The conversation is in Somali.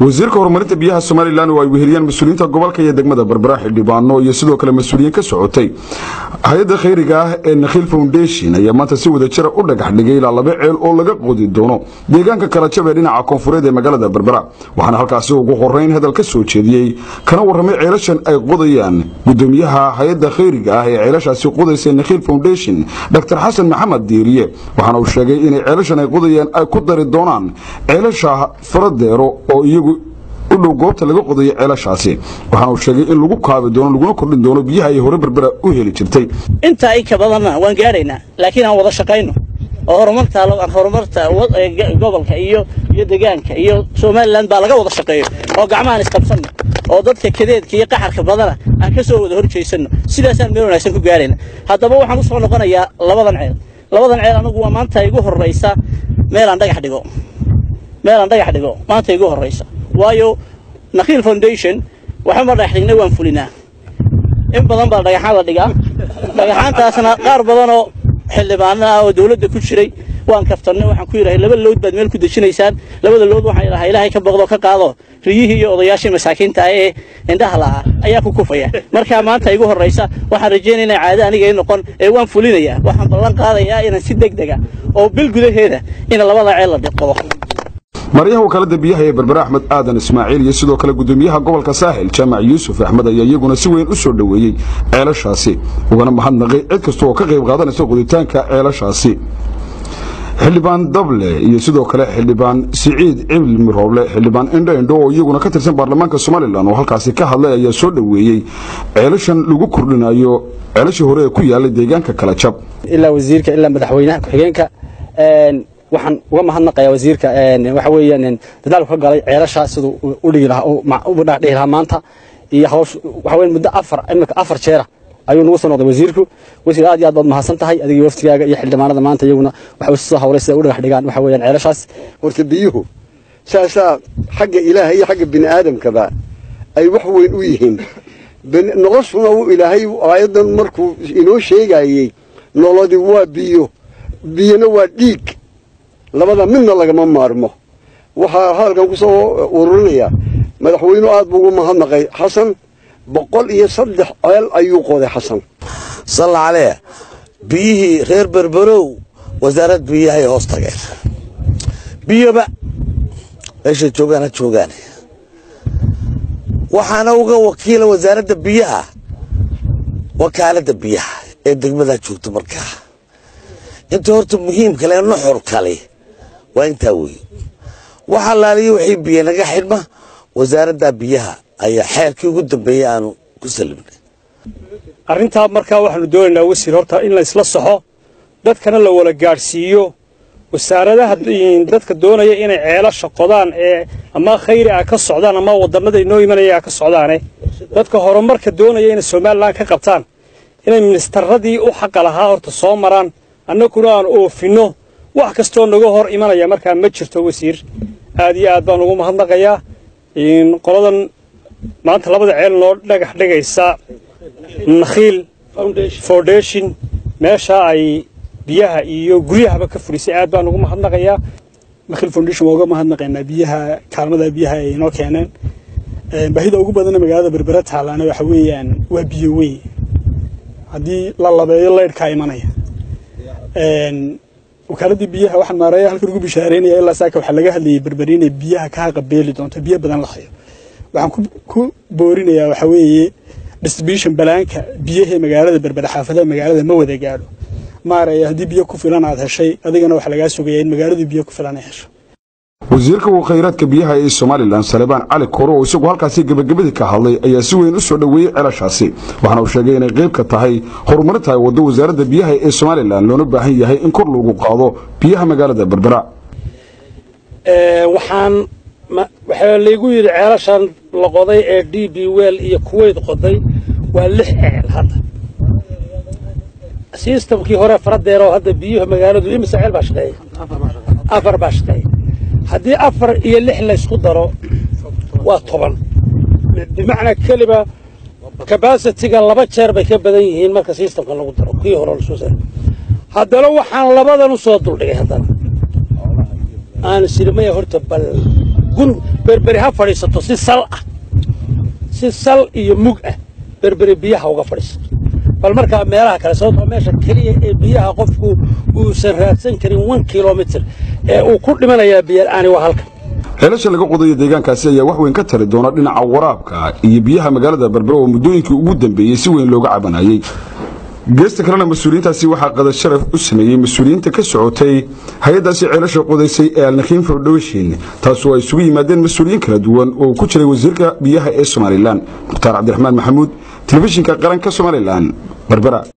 wasiirka horumarinta biyaha somalilan oo ay weheliyaan mas-uuliyiinta gobolka iyo degmada berbera xildhibaano iyo sidoo kale mas-uuliyiin ka socotay hay-adda khayriga ah ee nakhiil foundation ayaa maanta si wada jira u dhagax dhigay ilaa laba ceel oo laga qodi doono deegaanka kalajab ee dhinaca koonfureed ee magaalada berbera waxaana halkaasi ugu horeyn hadal ka soo jeediyey kana warramay ceelashan ay qodayaan gudoomiyaha hay-adda khayriga ah ee ceelashaasi qodaysa nakhiil foundation dr xasan maxamed diiriye waxaana uu sheegay inay ceelashan ay qodayaan ay ku dari doonaan ceelasha faradeero oo iyagu u dhow goobta laga qodayo ceelashaasi waxaana uu sheegay in lagu kaabi doono laguna kordhin doono biyaha ay hore berbera u heli jirtay intaa in ka badanna waan gaadhaynaa laakiin aan wada shaqayno oo horumarta horumarta gobolka iyo iyo deegaanka iyo somalilan baa laga wada shaqeeyo oo gacmahaan isqabsanno oo dadka kadeedka iyo qaxarka badana aan ka soo wada horjeysano sidaasaan meel wanaagsan ku gaarayna haddaba waxaan u soo noqonayaa labadan ceel labadan ceel anagu waa maanta igu horraysa meelaan dhagax dhigo meelaan dhagax dhigo maanta igu horraysa waayo nakhiil foundation waxama dhagax dhignay waan fulinaa in badan baa dhagaxaan la dhigaa dhagaxaantaasna qaar badanoo xildhibaano ah oo dawladda ku jiray waan kaftannay waxaan ku yidhahay laba lood baad meel ku dejinaysaan labada lood waxaan idhahaa ilaahay ka boqdo ka qaado riyihii iyo odayaashii masaakiinta ah ee indhaha la'aa ayaa ku kufaya markaa maanta igu horraysa waxaan rajaynaya inay caado aniga i noqon ee waan fulinayaa waxaan ballan qaadayaa inaan si deg dega oo bil gudaheeda in labada ceel la dhiqodo maryaha wakaalada biyaha ee berbere axmed aadan ismaaciil iyo sidoo kale gudoomiyaha gobolka saaxil jaamac yuusuf axmed ayaa iyaguna si weyn u soo dhoweeyey ceelashaasi ugana mahadnaqay cid kasta oo ka qayb qaadanaysa qoditaanka ceelashaasi xildhibaan dable iyo sidoo kale xildhibaan siciid ciblmi rooble xildhibaan indho indho oo iyaguna ka tirsan baarlamaanka somalilan oo halkaasi ka hadlay ayaa soo dhoweeyey ceelashan lagu kordhinayo ceelashii hore ee ku yaalay deegaanka kalajab ilaa wasiirka ilaa madaxweynaha ku-xigeenka waxaan uga mahadnaqayaa wasiirka waxa weeyaan dadaalku ka galay ceelashaa siduu u dhigi lahaa u dhihi lahaa maanta iyo hawsh waxa weyn muddo afar imika afar jeera ayuu nagu soo noqday wasiirku wasiir aad iyo aad baad mahadsan tahay adiga waftigaaga iyo xildhibaanada maanta iyaguna waxay soo hawlay sida u dhagax dhigaan waxa weeyaan ceelashaas horta biyuhu saasaa xagga ilaahay iyo xagga bini aadamkaba ay wax weyn u yihiin noloshuna uu ilaahay aayaddan markuu inoo sheegayey nolodi waa biyo biyona waa dhiig labada midna lagama maarmo waxaa hadalkan ku soo ururinayaa madaxweynu aad buu ugu mahadnaqay xasan boqol iyo saddex ceel ayuu qoday xasan salla calee biyihii reer berberow wasaarad biyahay hoos tageen biyoba meeshay joogaan ha joogaane waxaana uga wakiila wasaaradda biyaha wakaaladda biyaha ee degmadaa joogto markaa inta horta muhiimka le nuxur kale waa intaa weeye waxa laaliya wixii biyo naga xidhma wasaaradda biyaha ayaa xeerkii ugu dambeeyey aanu ku salimnay arrintaa markaa waxaanu doonaynaa wasiir horta in la isla saxo dadkana la wala gaadhsiiyo wasaaradaha dadka doonaya inay ceelasha qodaan ee ama khayri ah ka socdaan ama wadannada inoo imanaya ka socdaane dadka horumarka doonaya inay somalilan ka qabtaan inay ministaradii u xaqa lahaa horta soo maraan annaguna aan oofinno wax kastoo naga hor imanaya markaa ma jirto wasiir aad iyo aad baan ugu mahadnaqayaa qoladan maanta labada ceel noo dhagax dhigaysa nakhiil foundation meesha ay biyaha iyo guryahaba ka fudhisay aad baan ugu mahadnaqayaa nakhiil foundation waa uga mahadnaqaynaa biyaha kaalmada biyaha ay inoo keeneen baahida ugu badana magaalada berbera taalaana waxa weeyaan waa biyo weyn haddii la labeeyo leydhkaa imanaya wakaaladii biyaha waxaan maareeya halkan ugu bishaareynaya ilaa saaka waxaa laga hadlayay berberi inay biyaha ka haqabeeli doonto biyo badan la hayo waxaan ku boorinayaa waxa weeye distribution balaanka biyahee magaalada berbera xaafadaha magaalada ma wada gaadho maareeya haddii biyo ku filan aad heshay adigana waxaa lagaa sugayaa in magaaladu biyo ku filan ay hesho wasiirka khayraadka biyaha ee somalilan salebaan cali koro oo isagu halkaasi gebagabadii ka hadlay ayaa si weyn u soo dhoweeyey ceelashaasi waxaana uu sheegay inay qayb ka tahay horumarinta ay waddo wasaaradda biyaha ee somalilan loona baahan yahay in kor loogu qaado biyaha magaalada berbera waxaan waxaa laygu yidhi ceelashan la qoday ee d b wel iyo kuweyd qoday waa lix ceel hadda sistamkii hore faradeeroo hadda biyuha magaaladu imise ceel baa shaqeeya afar baa shaqeeya haddii afar iyo lix laysku daro waa toban bimacnaa keliba kabasitiga laba jeer bay ka badan yihiin marka sistamka lagu daro kii hore lasoo saaro haddana waxaan labadan u soo duldhigay haddana aan sirimaya horta bal gun berberi ha fadhiisato si sal ah si sal iyo mug ah berberi biyaha uga fadhiisato bal markaa meelaha kale sababtoo meesha keliya ee biyaha qofku uusan raadsan karin one kilomitr ee uu ku dhimanayaa biyala'aani waa halkan ceelasha laga qodayo deegaankaasi ayaa wax weyn ka tari doona dhinaca waraabka iyo biyaha magaalada berbera oo muddooyinkii ugu dambeeyey si weyn looga cabanayay geesta kalena mas-uuliyiintaasi waxaa qadar sharaf u sameeyey mas-uuliyiinta ka socotay hay-addaasi ceelasha qodaysay ee alnakhiin foundation taasoo ay isugu yimaadeen mas-uuliyiin kala duwan oo ku jiray wasiirka biyaha ee somalilan mukhtaar cabdiraxmaan maxamuud telefishinka qaranka somalilan berbera